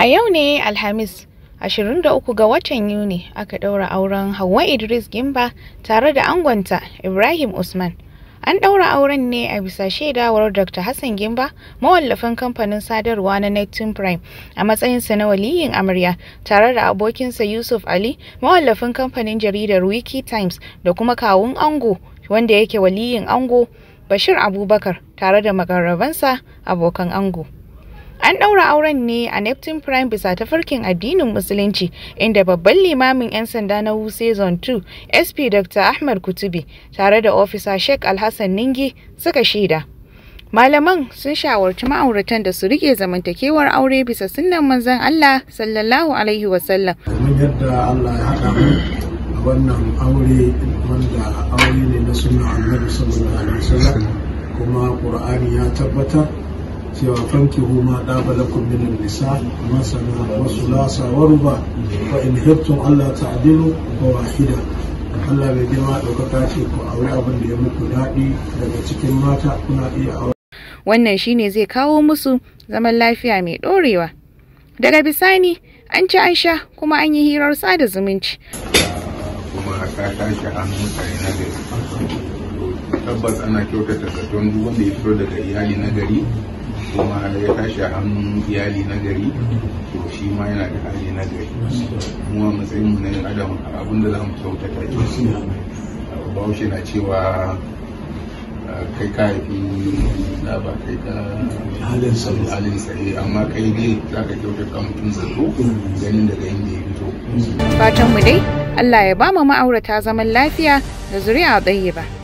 A yau ne Alhamis 23 ga watan Yuni aka ɗaura auren Hauwa Idris Gimba tare da angonta Ibrahim Usman. An ɗaura auren ne a bisa shaidawar Dr. Hassan Gimba, mawallafin kamfanin sadarwa na Neptune Prime, a matsayinsa na waliyin amarya, tare da abokinsa Yusuf Ali, mawallafin kamfanin jaridar Wiki Times, da kuma kawun ango wanda yake waliyin ango Bashir Abubakar, tare da makarrabansa abokan ango. An ɗaura auren ne a Neptune Prime bisa tafarkin addinin Musulunci, inda babban limamin 'yan sanda na Wuse Zone 2, SP Dr. Ahmed Kutubi, tare da ofisa Sheikh Alhassan Ningi suka shaida. Malaman sun shawarci ma'auratan da su rike zamantakewar aure bisa sunnan manzon Allah sallallahu alaihi wasallam. Kamar yadda Allah ya haɗa mu a wannan aure wanda aure ne na sunan Annabi sallallahu alaihi wasallam kuma Qur'ani ya tabbatar cewa fankihu ma ɗaba lakum min nisa masana wa sulasa wa ruba fa in hibtum Allah ta'dilu wa wahida Allah bai girma ɗaukaka ce ku aure abin da ya muku daɗi daga cikin mata kuna iya aure Wannan shine zai kawo musu zaman lafiya mai ɗorewa. Daga bisani an ci an sha kuma an yi hirar sada zumunci. kuma ka tashi hannun mutane na gari tabbas ana kyautata zaton duk wanda ya fito daga iyali na gari kuma ya tashi a hannun iyali na gari to shi ma yana da hali na gari mu a matsayin mu na yin adam abin da za mu kyautata ke bahaushe na cewa kai ka haifi da ba kai ka halin sa halin sa eh, amma kai dai za ka kyautata mutum zato ganin daga inda ya fito Fatanmu dai Allah ya ba mu ma'aurata zaman lafiya da zuri'a ɗaya ba.